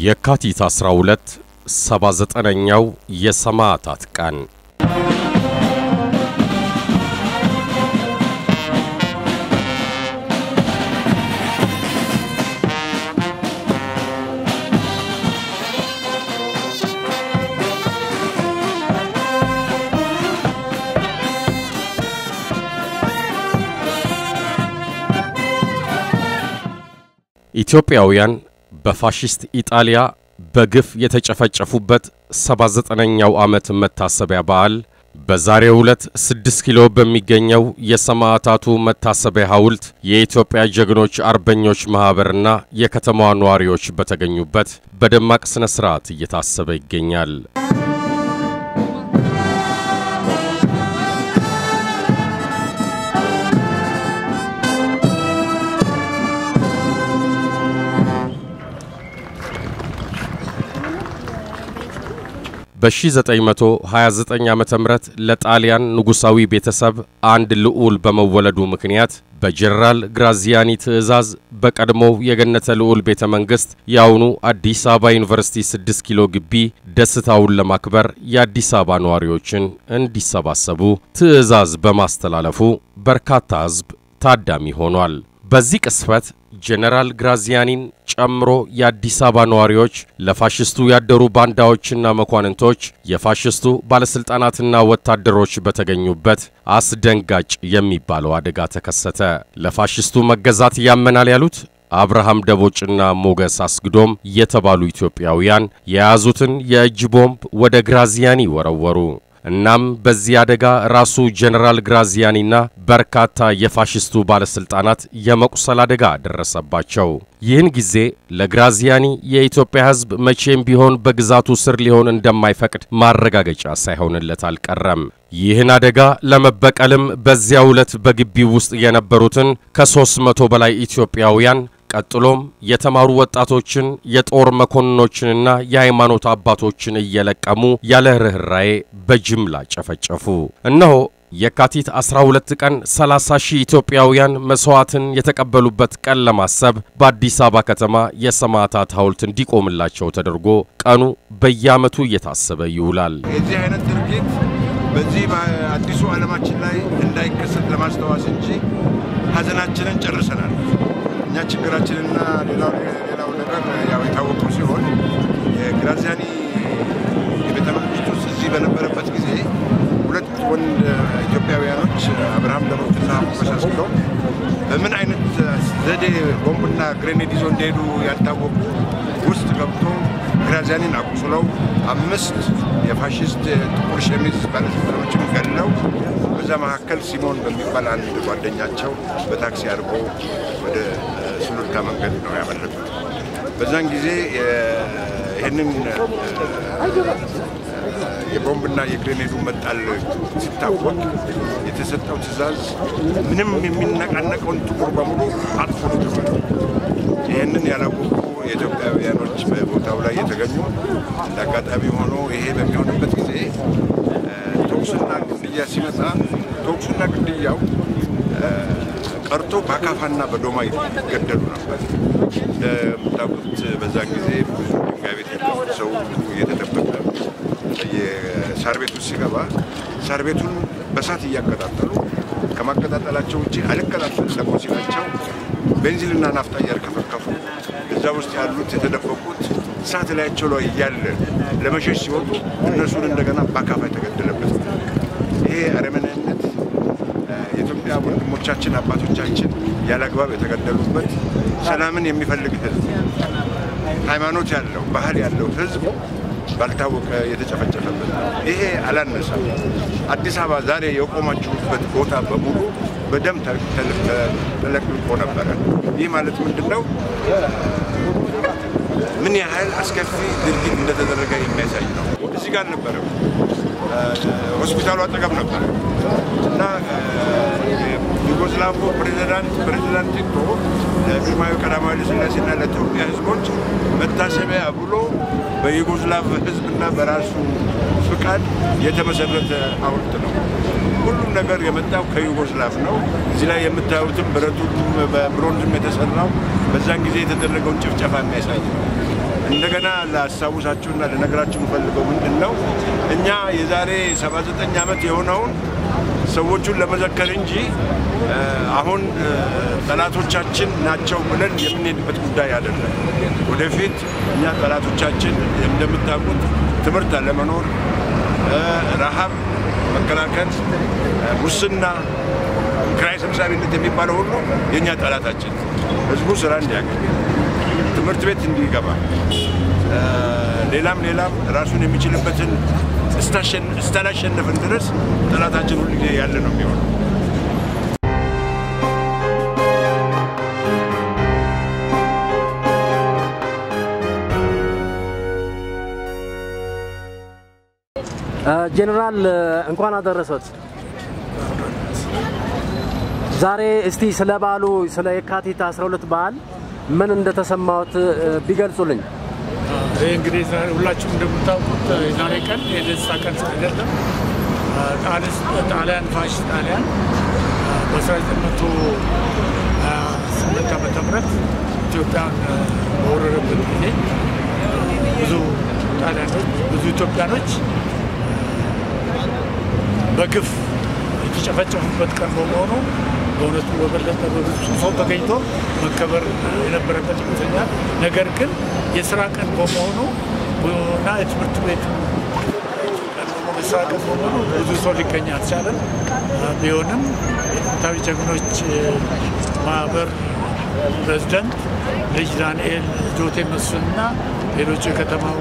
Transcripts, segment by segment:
የካቲት 12 79ኛው የሰማዕታት ቀን ኢትዮጵያውያን በፋሽስት ኢጣሊያ በግፍ የተጨፈጨፉበት 79ኛው ዓመት መታሰቢያ በዓል በዛሬው ዕለት 6 ኪሎ በሚገኘው የሰማዕታቱ መታሰቢያ ሐውልት የኢትዮጵያ ጀግኖች አርበኞች ማኅበርና የከተማዋ ነዋሪዎች በተገኙበት በደማቅ ሥነ ሥርዓት እየታሰበ ይገኛል። በ1929 ዓ ም ለጣሊያን ንጉሣዊ ቤተሰብ አንድ ልዑል በመወለዱ ምክንያት በጀነራል ግራዚያኒ ትእዛዝ በቀድሞው የገነተ ልዑል ቤተ መንግሥት የአሁኑ አዲስ አበባ ዩኒቨርሲቲ 6 ኪሎ ግቢ ደስታውን ለማክበር የአዲስ አበባ ነዋሪዎችን እንዲሰባሰቡ ትእዛዝ በማስተላለፉ በርካታ ሕዝብ ታዳሚ ሆኗል። በዚህ ቅስፈት ጀነራል ግራዚያኒን ጨምሮ የአዲስ አበባ ነዋሪዎች ለፋሽስቱ ያደሩ ባንዳዎችና መኳንንቶች የፋሽስቱ ባለሥልጣናትና ወታደሮች በተገኙበት አስደንጋጭ የሚባለው አደጋ ተከሰተ። ለፋሽስቱ መገዛት ያመናል ያሉት አብርሃም ደቦጭና ሞገስ አስግዶም የተባሉ ኢትዮጵያውያን የያዙትን የእጅ ቦምብ ወደ ግራዚያኒ ወረወሩ። እናም በዚህ አደጋ ራሱ ጀነራል ግራዚያኒና በርካታ የፋሽስቱ ባለስልጣናት የመቁሰል አደጋ ደረሰባቸው። ይህን ጊዜ ለግራዚያኒ የኢትዮጵያ ሕዝብ መቼም ቢሆን በግዛቱ ስር ሊሆን እንደማይፈቅድ ማረጋገጫ ሳይሆንለት አልቀረም። ይህን አደጋ ለመበቀልም በዚያው ዕለት በግቢው ውስጥ የነበሩትን ከሦስት መቶ በላይ ኢትዮጵያውያን ቀጥሎም የተማሩ ወጣቶችን የጦር መኮንኖችንና የሃይማኖት አባቶችን እየለቀሙ ያለ ርኅራዬ በጅምላ ጨፈጨፉ። እነሆ የካቲት 12 ቀን 30 ሺህ ኢትዮጵያውያን መሥዋዕትን የተቀበሉበት ቀን ለማሰብ በአዲስ አበባ ከተማ የሰማዕታት ሐውልት እንዲቆምላቸው ተደርጎ ቀኑ በየዓመቱ እየታሰበ ይውላል። የዚህ አይነት ድርጊት በዚህ በአዲሱ ዓለማችን ላይ እንዳይከሰት ለማስታወስ እንጂ ሐዘናችንን ጨርሰናል። እኛ ችግራችንና ሌላው ሌላው ነገር ያው የታወቀው ሲሆን የግራዚያኒ የቤተ መንግስት ውስጥ እዚህ በነበረበት ጊዜ ሁለት ወንድ ኢትዮጵያውያኖች አብርሃም ደቦጭና ሞገስ አስግዶም በምን አይነት ዘዴ ቦምብና ግሬኔድ ይዞ እንደሄዱ ያልታወቁ ውስጥ ገብቶ ግራዚያኒን አቁስለው አምስት የፋሽስት ጥቁር ሸሚዝ ባለስልጣኖችን ገለው በዛ መካከል ሲሞን በሚባል አንድ ጓደኛቸው በታክሲ አድርጎ ወደ ሱሉልታ መንገድ ነው ያመለጡት። በዛን ጊዜ ይህንን የቦምብና የግሬኔዱ መጣል ሲታወቅ የተሰጠው ትዕዛዝ ምንም የሚነቃነቀውን ጥቁር በሙሉ አጥፎ ነው ተባለ። ይህንን ያላወቁ የኢትዮጵያውያኖች በቦታው ላይ የተገኙ እንደ አጋጣሚ ሆኖ ይሄ በሚሆንበት ጊዜ ተኩስና ግድያ ሲመጣ ተኩሱና ግድያው ቀርቶ በአካፋና በዶማ ይገደሉ ነበር። እንደምታውቁት በዛን ጊዜ ብዙ ድንጋይ ቤት ሰው እየተደበቀ የሳር ቤቱ ሲገባ ሳር ቤቱን በሳት እያቀጣጠሉ ከማቀጣጠላቸው ውጭ አልቀጣጠል ደግሞ ሲላቸው ቤንዚንና ናፍጣ እያርከፈከፉ እዛ ውስጥ ያሉት የተደበቁት እሳት ላያቸው ላይ እያለ ለመሸሽ ሲወጡ እነሱን እንደገና በአካፋ የተገደለበት ይሄ አረመኔነት የኢትዮጵያ ወንድሞቻችን አባቶቻችን ያለ አግባብ የተገደሉበት ሰላምን የሚፈልግ ሕዝብ ሃይማኖት ያለው ባህል ያለው ሕዝብ ባልታወቀ የተጨፈጨፈበት ይሄ አላነሳም። አዲስ አበባ ዛሬ የቆማችሁበት ቦታ በሙሉ በደም ተለቅልቆ ነበረ። ይህ ማለት ምንድን ነው? ምን ያህል አስከፊ ድርጊት እንደተደረገ የሚያሳይ ነው። እዚህ ጋር ነበረ፣ ሆስፒታሉ አጠገብ ነበረ እና ዩጎስላቭ ፕሬዚዳንት ፕሬዚዳንት ቲቶ ለግርማዊ ቀዳማዊ ኃይለ ሥላሴና ለኢትዮጵያ ሕዝቦች መታሰቢያ ብሎ በዩጎስላቭ ሕዝብና በራሱ ፍቃድ የተመሰረተ ሐውልት ነው። ሁሉም ነገር የመጣው ከዩጎስላቭ ነው። እዚህ ላይ የምታዩትም ብረቱም በብሮንዝም የተሰራው በዛን ጊዜ የተደረገውን ጭፍጨፋ የሚያሳይ ነው። እንደገና ላስታውሳችሁና ልነግራችሁ የምፈልገው ምንድን ነው እኛ የዛሬ 79 ዓመት የሆነውን ሰዎቹን ለመዘከር እንጂ አሁን ጠላቶቻችን ናቸው ብለን የምንሄድበት ጉዳይ አይደለም። ወደፊት እኛ ጠላቶቻችን እንደምታውቁት ትምህርት አለመኖር፣ ረሃብ መከላከል፣ ሙስና፣ ኪራይ ሰብሳቢነት የሚባለው ሁሉ የእኛ ጠላታችን ህዝቡ ስራ እንዲያገኝ ትምህርት ቤት እንዲገባ ሌላም ሌላም ራሱን የሚችልበትን እስካላሸነፍን ድረስ ጠላታችን ሁሉ ጊዜ ያለ ነው የሚሆነው። ጄኔራል እንኳን አደረሰት። ዛሬ እስቲ ስለ በዓሉ ስለ የካቲት 12 በዓል ምን እንደተሰማዎት ቢገልጹልኝ። ይህ እንግዲህ ሁላችሁም እንደምታውቁት የዛሬ ቀን የደስታ ቀን አይደለም። ጣሊያን ፋሽስት ጣሊያን በ1928 ዓመተ ምህረት ኢትዮጵያን በወረረበት ጊዜ ብዙ ጣሊያኖች ብዙ ኢትዮጵያኖች በግፍ የተጨፈጨፉበት ቀን በመሆኑ በእውነቱ በበለጠ በብዙ ሰው ተገኝቶ መከበር የነበረበት ይመስለኛል። ነገር ግን የስራ ቀን በመሆኑ እና የትምህርት ቤት የስራ ቀን በመሆኑ ብዙ ሰው ሊገኝ አልቻለም። ቢሆንም የጥንታዊ ጀግኖች ማህበር ፕሬዝደንት ልጅ ዳንኤል ጆቴ መስፍንና ሌሎች የከተማው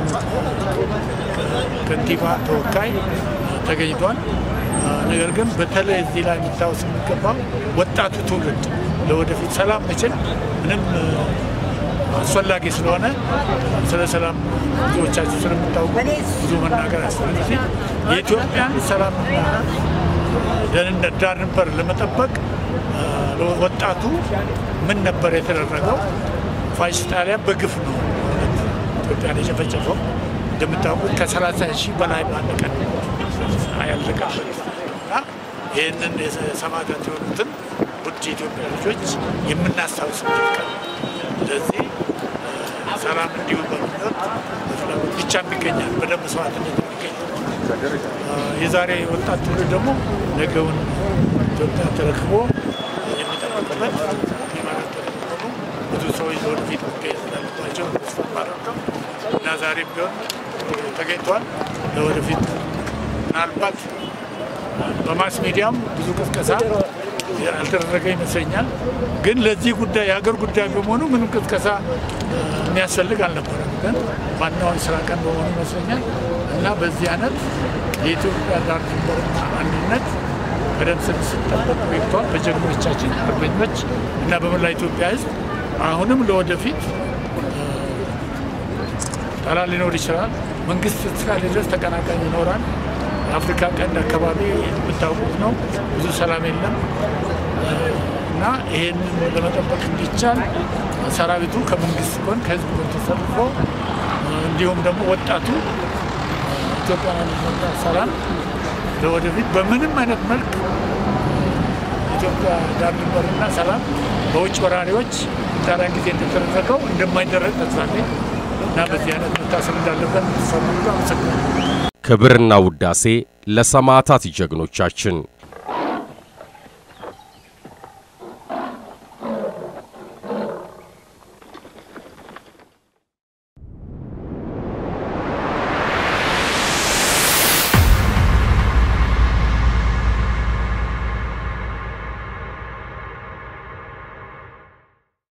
ከንቲባ ተወካይ ተገኝቷል። ነገር ግን በተለይ እዚህ ላይ የሚታወስ የሚገባው ወጣቱ ትውልድ ለወደፊት ሰላም መቼም ምንም አስፈላጊ ስለሆነ ስለ ሰላም ብዙዎቻችሁ ስለምታውቁ ብዙ መናገር ያስፈልግ የኢትዮጵያን ሰላምና ደህንነት ዳር ድንበር ለመጠበቅ ወጣቱ ምን ነበር የተደረገው? ፋሽስት ጣሊያን በግፍ ነው ኢትዮጵያን የጨፈጨፈው። እንደምታውቁት ከሰላሳ ሺህ በላይ ባለ ቀን ያለቀበት እና ይህንን ሰማዕታት የሆኑትን ውድ የኢትዮጵያ ልጆች የምናስታውስበት ቀን ስለዚህ ሰላም እንዲሁ በምኞት በፍላጎት ብቻ ይገኛል። በደንብ መስዋዕትነት የሚገኝ የዛሬ ወጣት ትውልድ ደግሞ ነገውን ኢትዮጵያ ተረክቦ የሚጠብቅበት የሚመረጥበት በመሆኑ ብዙ ሰዎች ለወደፊት መገኘት እንዳለባቸው ተስፋ ማድረገው እና ዛሬም ቢሆን ተገኝቷል። ለወደፊት ምናልባት በማስ ሚዲያም ብዙ ቅስቀሳ ያልተደረገ ይመስለኛል። ግን ለዚህ ጉዳይ የሀገር ጉዳይ በመሆኑ ምንም ቅስቀሳ የሚያስፈልግ አልነበረም። ግን ዋናውን ስራ ቀን በመሆኑ ይመስለኛል እና በዚህ አይነት የኢትዮጵያ ዳር ድንበርና አንድነት ቀደም ሲል ሲጠበቅ ቆይቷል በጀግኖቻችን አርበኞች እና በመላ ኢትዮጵያ ሕዝብ አሁንም ለወደፊት ጠላት ሊኖር ይችላል። መንግስት እስካለ ድረስ ተቀናቃኝ ይኖራል። አፍሪካ ቀንድ አካባቢ የምታውቁት ነው፣ ብዙ ሰላም የለም እና ይሄንን ለመጠበቅ እንዲቻል ሰራዊቱ ከመንግስት ጎን ከህዝብ ጎን ተሰልፎ እንዲሁም ደግሞ ወጣቱ ኢትዮጵያ አንድነትና ሰላም ለወደፊት በምንም አይነት መልክ ኢትዮጵያ ዳር ድንበርና ሰላም በውጭ ወራሪዎች ጣሊያን ጊዜ እንደተደረገው እንደማይደረግ ተስፋ አለኝ እና በዚህ አይነት መታሰብ እንዳለበት ተሰሙ አመሰግናለሁ። ክብርና ውዳሴ ለሰማዕታት ጀግኖቻችን